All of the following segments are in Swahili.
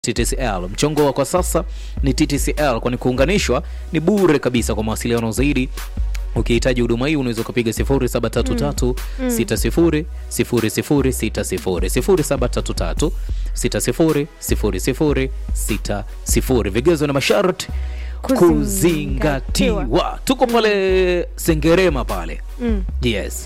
TTCL. Mchongo wa kwa sasa ni TTCL, kwani kuunganishwa ni bure kabisa. Kwa mawasiliano zaidi ukihitaji huduma hii unaweza ukapiga 0733 60 0060 0733 60 0060. Vigezo na masharti Kuzingatiwa. kuzingatiwa. Tuko pale Sengerema pale, Mm. yes.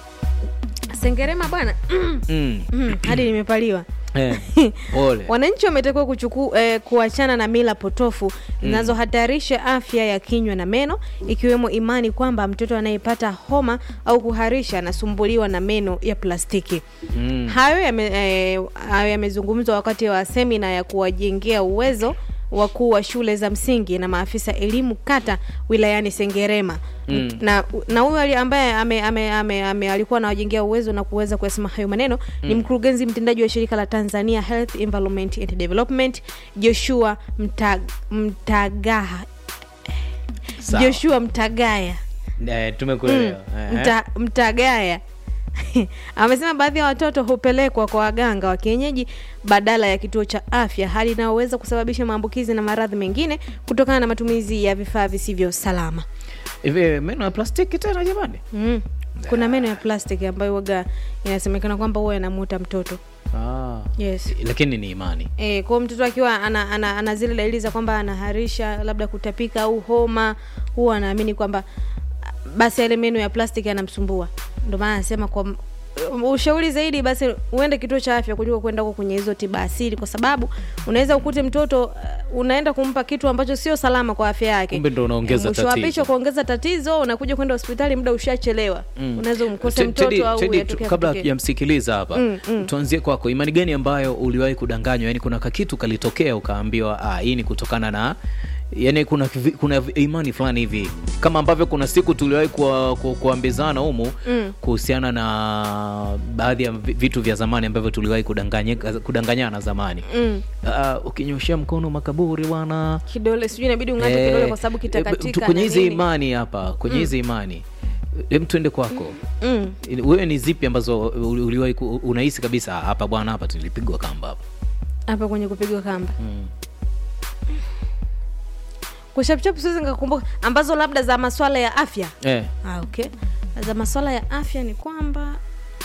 Sengerema bwana Mm. Mm, hadi nimepaliwa. Eh, pole. Wananchi wametakiwa kuchuku, eh, kuachana na mila potofu zinazohatarisha afya ya kinywa na meno, ikiwemo imani kwamba mtoto anayepata homa au kuharisha anasumbuliwa na meno ya plastiki. Mm. Hayo yame- eh, hayo yamezungumzwa wakati wa semina ya kuwajengea uwezo wakuu wa shule za msingi na maafisa elimu kata wilayani Sengerema Mm. na na huyu ali- ambaye ame, ame, ame, ame, alikuwa anawajengea uwezo na kuweza kuyasema hayo maneno ni mkurugenzi mtendaji wa shirika la Tanzania Health Environment and Development Joshua Mtag, Mtagaha Sawa. Joshua Mtagaya Eh, tumekuelewa. Eh, Mta, Mtagaya amesema baadhi ya watoto hupelekwa kwa waganga wa kienyeji badala ya kituo cha afya, hali inayoweza kusababisha maambukizi na maradhi mengine kutokana na matumizi ya vifaa visivyo salama. Hivi meno ya plastiki tena jamani? Mm. Kuna meno ya plastiki ambayo waga inasemekana kwamba huwa yanamuta mtoto. Ah. Yes. Lakini ni imani. E, kwa hiyo mtoto akiwa ana, ana, ana zile dalili za kwamba anaharisha labda kutapika au homa, huwa anaamini kwamba ah, basi yale meno ya plastiki yanamsumbua. Ndio maana anasema kwa m- ushauri zaidi basi uende kituo cha afya kuliko kwenda huko kwenye hizo tiba asili, kwa sababu unaweza ukute mtoto uh, unaenda kumpa kitu ambacho sio salama kwa afya yake, Kumbe ndo unaongeza mwisho wa tatizo. picha kuongeza tatizo, unakuja kwenda hospitali muda ushachelewa. Unaweza umkose Te- mtoto Teddy- au Teddy, yatokea tu- kabla kutokea. hatujamsikiliza hapa Mm, mm. tuanzie kwako. Imani gani ambayo uliwahi kudanganywa? Yani kuna kakitu kalitokea ukaambiwa, ah, hii ni kutokana na yani kuna, kivi- kuna imani fulani hivi kama ambavyo kuna siku tuliwahi kuwa- ku- kuambizana humu Mm. kuhusiana na baadhi ya vi- vitu vya zamani ambavyo tuliwahi kudanganye- kudanganyana zamani. Mm. Ah, ukinyoshea mkono makaburi bwana Kidole sijui inabidi ung'ate Eh, kidole kwa sababu eh, kitakatika. tu- kwenye na hizi nini. imani hapa kwenye hizi imani hem tuende kwako Mm. wewe ni zipi ambazo uli- uliwahi ku- unahisi kabisa "Ah, hapa bwana hapa tulipigwa kamba hapa hapa kwenye kupigwa kamba mm. kuchapchap siwezi nikakumbuka ambazo labda za maswala ya afya eh. ah, okay za maswala ya afya ni kwamba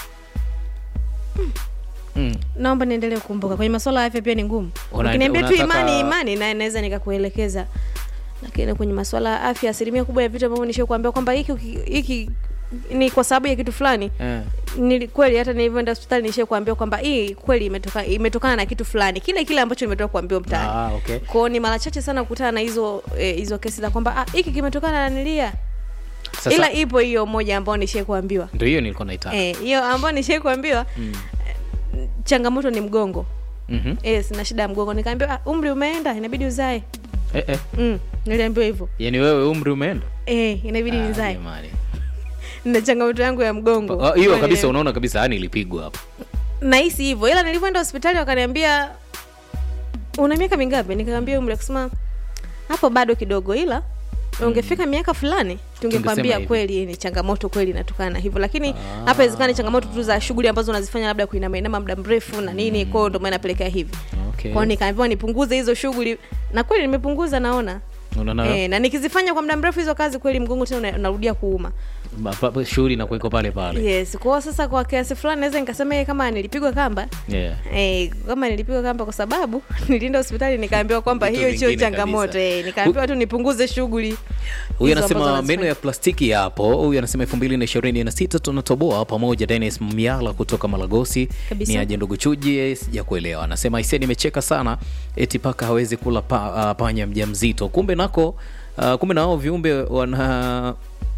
mm. naomba niendelee kukumbuka kwenye maswala ya afya pia ni ngumu Una- ukiniambia tu unataka- imani imani na naweza nikakuelekeza lakini kwenye maswala ya afya asilimia kubwa ya vitu ambavyo nishie kuambia kwamba hiki uki- hiki ni kwa sababu ya kitu fulani Eh. ni kweli hata nilivyoenda hospitali nishie kuambia kwamba hii kweli imetoka imetokana na kitu fulani kile kile ambacho nimetoka kuambiwa mtaani Ah, okay. kwao ni mara chache sana kukutana na hizo eh, hizo kesi za kwamba ah, hiki kimetokana na nilia Sasa ila ipo hiyo moja ambayo nishie kuambiwa ndio hiyo nilikuwa naitaka Eh, hiyo ambayo nishie kuambiwa mm. changamoto ni mgongo Mhm. yes na shida ya mgongo nikaambiwa ah, umri umeenda inabidi uzae eh, eh. mm, niliambiwa hivyo yaani wewe umri umeenda eh, inabidi Ah, nizae jamani. na changamoto yangu ya mgongo Ah, hiyo Kwa kabisa nile- unaona kabisa yani ilipigwa hapa nahisi hivyo ila nilivyoenda hospitali wakaniambia una miaka mingapi nikaambia umri akasema hapo bado kidogo ila ungefika miaka fulani Tungesema tungekwambia hivi. kweli ni changamoto kweli inatokana na hivyo lakini hapa inawezekana changamoto tu za shughuli ambazo unazifanya labda kuinamainama muda mrefu na nini kwao ndio maana napelekea hivi okay. kwao nikaambiwa nipunguze hizo shughuli na kweli nimepunguza naona unaona e, na nikizifanya kwa muda mrefu hizo kazi kweli mgongo tena una- unarudia kuuma ba- pa- pa- shughuli na kuiko pale pale yes kwao sasa kwa kiasi fulani naweza nikasema eh, kama nilipigwa kamba yeah. Eh, kama nilipigwa kamba kwa sababu nilienda hospitali nikaambiwa kwamba Vitu hiyo sio vingine changamoto kabisa. eh, nikaambiwa tu nipunguze shughuli huyu hizo ambazo anasema wanazifanya. meno ya plastiki yapo huyu anasema elfu mbili na ishirini na sita tunatoboa pamoja denis miala kutoka malagosi Kabisa. ni aje ndugu chuji sija kuelewa anasema aise nimecheka sana eti paka hawezi kula pa, uh, panya mja mzito kumbe nako uh, kumbe nao viumbe wana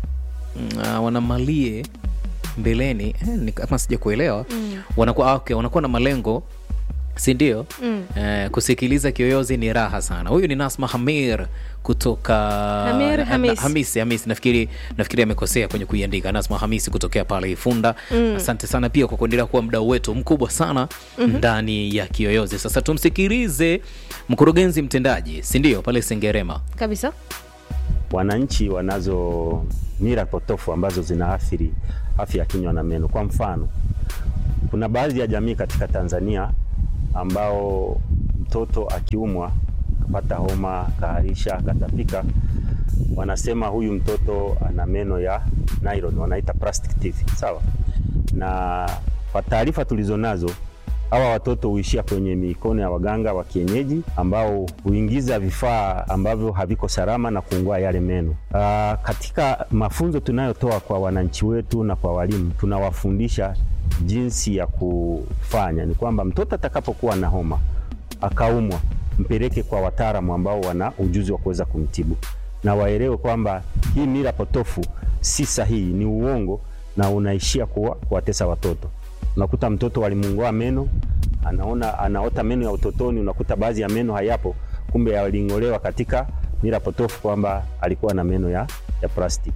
uh, wanamalie mbeleni eh, ni kama sija kuelewa mm. wanakuwa ah, okay, wanakuwa na malengo si ndio Mm. eh, kusikiliza kiyoyozi ni raha sana huyu ni nasma hamir kutoka Hamir na- Hamis. na- hamisi hamisi nafikiri nafikiri amekosea kwenye kuiandika nasma hamisi kutokea pale ifunda mm. asante sana pia kwa kuendelea kuwa mdau wetu mkubwa sana mm-hmm. ndani ya kiyoyozi sasa tumsikilize mkurugenzi mtendaji si ndio pale sengerema kabisa wananchi wanazo mila potofu ambazo zinaathiri afya ya kinywa na meno. Kwa mfano, kuna baadhi ya jamii katika Tanzania ambao mtoto akiumwa akapata homa, akaharisha, akatapika, wanasema huyu mtoto ana meno ya nylon, wanaita plastic teeth, sawa. Na kwa taarifa tulizonazo hawa watoto huishia kwenye mikono ya waganga wa kienyeji ambao huingiza vifaa ambavyo haviko salama na kuungua yale meno. Aa, katika mafunzo tunayotoa kwa wananchi wetu na kwa walimu, tunawafundisha jinsi ya kufanya. Ni kwamba mtoto atakapokuwa na homa akaumwa, mpeleke kwa wataalamu ambao wana ujuzi wa kuweza kumtibu, na waelewe kwamba hii mila potofu si sahihi, ni uongo na unaishia kuwa kuwatesa watoto. Unakuta mtoto walimung'oa meno, anaona anaota meno ya utotoni, unakuta baadhi ya meno hayapo, kumbe yaling'olewa katika mila potofu kwamba alikuwa na meno ya, ya plastiki.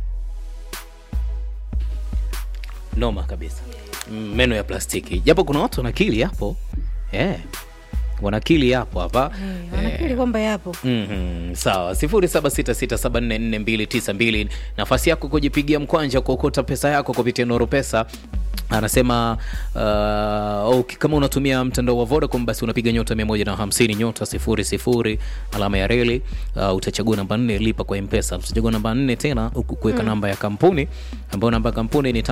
noma kabisa Mm, meno ya plastiki japo kuna watu wanakili hapo yeah. wanakili hapo hapa Eh, wanakiri kwamba yapo Mhm, sawa 0766744292 nafasi yako kujipigia mkwanja kuokota pesa yako kupitia Noro Pesa anasema uh, okay, kama unatumia mtandao wa Vodacom basi unapiga nyota 150 nyota 00 alama ya reli uh, utachagua namba 4 lipa kwa M-Pesa utachagua namba 4 tena huku kuweka namba ya kampuni ambayo namba ya kampuni ni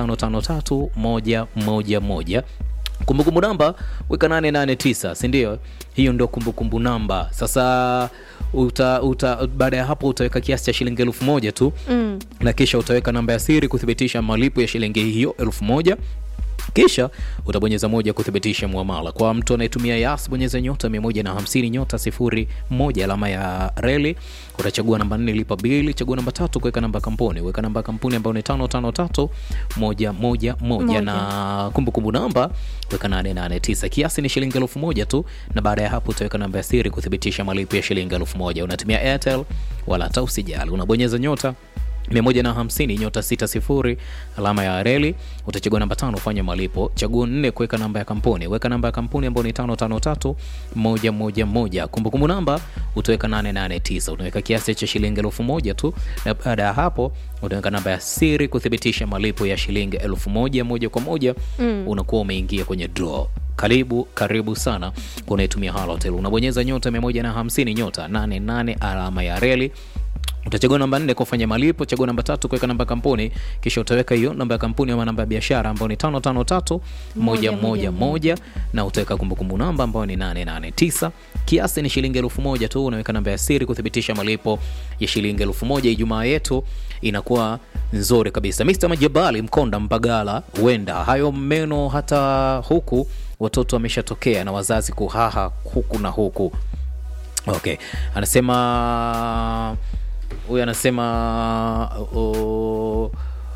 553111 kumbukumbu namba weka 889 si ndio hiyo ndio kumbukumbu namba sasa uta, uta, baada ya hapo utaweka kiasi cha shilingi elfu moja tu mm. na kisha utaweka namba ya siri kuthibitisha malipo ya shilingi hiyo elfu moja kisha utabonyeza moja kuthibitisha muamala kwa mtu anayetumia yas bonyeza nyota 150 nyota 01 alama ya reli utachagua namba 4 lipa bili chagua namba tatu kuweka namba ya kampuni weka namba ya kampuni ambayo ni 553 moja moja moja na kumbukumbu namba weka 889 kiasi ni shilingi elfu moja tu na baada ya hapo utaweka namba ya siri kuthibitisha malipo ya shilingi elfu moja unatumia airtel wala hata usijali unabonyeza nyota 150 nyota 60 alama ya reli utachagua namba tano fanya malipo chaguo nne kuweka namba ya kampuni weka namba ya kampuni ambayo ni 553111 kumbukumbu namba utaweka 889 utaweka kiasi cha shilingi elfu moja tu na baada ya hapo utaweka namba ya siri kuthibitisha malipo ya shilingi elfu moja moja kwa moja mm. unakuwa umeingia kwenye draw karibu karibu sana kwa unaitumia halotel unabonyeza nyota 150 nyota 88 alama ya reli utachagua namba nne kufanya malipo chagua namba tatu kuweka namba ya kampuni kisha utaweka hiyo namba ya kampuni ama namba ya biashara ambayo ni tano tano tatu moja moja moja na utaweka kumbukumbu namba ambayo ni 889 kiasi ni shilingi elfu moja tu unaweka namba ya siri kuthibitisha malipo ya shilingi elfu moja ijumaa yetu inakuwa nzuri kabisa Mr. Majabali Mkonda Mpagala huenda hayo meno hata huku watoto wameshatokea na wazazi kuhaha huku na huku okay anasema huyu anasema uh,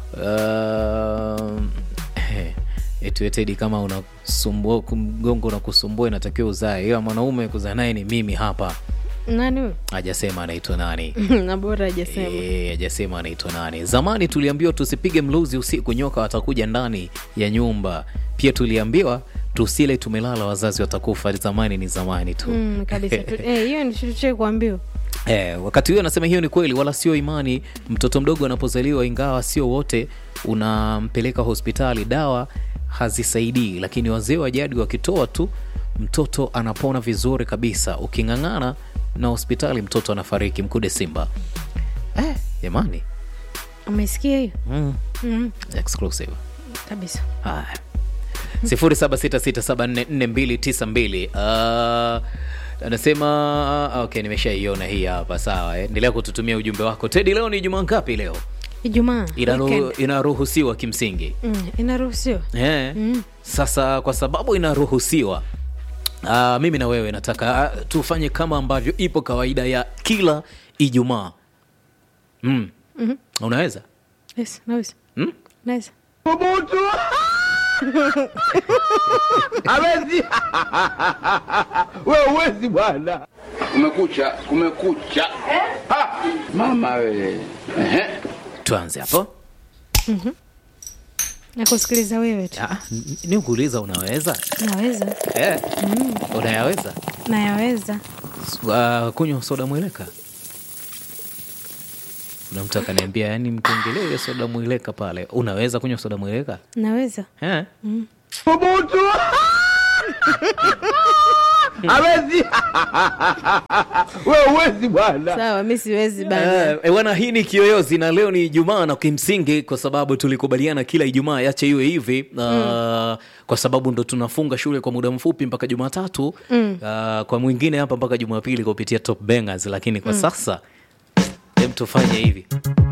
uh, etuetedi kama unasumbua mgongo unakusumbua inatakiwa uzae ila mwanaume kuzaa naye ni mimi hapa nani huyo hajasema anaitwa nani na bora hajasema Eh, hajasema anaitwa nani zamani tuliambiwa tusipige mluzi usiku nyoka watakuja ndani ya nyumba pia tuliambiwa tusile tumelala wazazi watakufa zamani ni zamani tu mm, kabisa Tu- eh, hiyo ni tuchee kuambiwa Eh, wakati huyo anasema hiyo ni kweli wala sio imani mtoto mdogo anapozaliwa ingawa sio wote unampeleka hospitali dawa hazisaidii lakini wazee wa jadi wakitoa tu mtoto anapona vizuri kabisa uking'ang'ana na hospitali mtoto anafariki mkude simba eh, jamani umesikia hiyo mm, mm, exclusive kabisa haya 0766744292 uh, anasema okay nimeshaiona hii hapa sawa eh. endelea kututumia ujumbe wako tedi leo ni jumaa ngapi leo ijumaa Inaru, weekend. inaruhusiwa kimsingi mm, inaruhusiwa eh. sasa kwa sababu inaruhusiwa uh, mimi na wewe nataka uh, tufanye kama ambavyo ipo kawaida ya kila ijumaa mm. Mhm. unaweza yes, naweza mm? naweza hawezi wewe uwezi bwana kumekucha kumekucha Ha! mama wewe Ehe. tuanze hapo nakusikiliza wewe tu Ah, n- ni kuuliza unaweza naweza eh. unayaweza nayaweza uh, kunywa soda mweleka kuna mtu akaniambia yani mkiongelea hiyo soda mweleka pale unaweza kunywa soda mweleka naweza eh? Thubutu. hawezi wewe uwezi bwana sawa mi siwezi bana Eh, eh, bwana hii ni kiyoyozi na leo ni ijumaa na kimsingi kwa sababu tulikubaliana kila ijumaa yache iwe hivi uh, kwa sababu ndo tunafunga shule kwa muda mfupi mpaka jumatatu mm. uh, kwa mwingine hapa mpaka jumapili kupitia top bangers lakini kwa sasa hem tufanye hivi